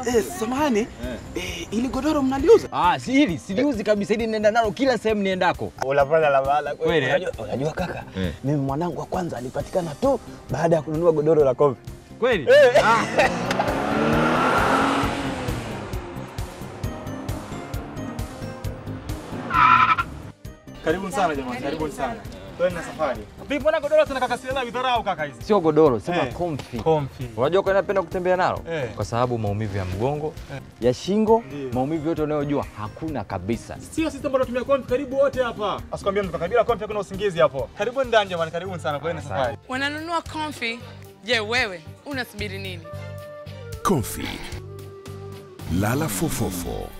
Eh, samahani. Eh, ili godoro mnaliuza? Ah, si hili siliuzi kabisa, hili nenda nalo kila sehemu niendako. Unafanya la maana Kweli, eh? Unajua, unajua kaka, Eh. mimi mwanangu wa kwanza alipatikana tu baada ya kununua godoro la Comfy. Kweli? Karibuni sana jamani, karibuni sana. Twende na safari. Vipi mbona godoro tuna kaka sila vidharau kaka hizi? Sio godoro, sema Eh. comfy. Comfy. Unajua kwa nini napenda kutembea nalo? Eh. Kwa sababu maumivu ya mgongo, ya shingo, Ndio. maumivu yote unayojua hakuna kabisa. Sio sisi ambao tunatumia comfy karibu wote hapa. Asikwambia mtu kabila comfy kuna usingizi hapo. Karibuni ndani jamani, karibuni sana. Twende na safari. Wananunua Comfy. Je, wewe unasubiri nini? Comfy. Lala fofofo.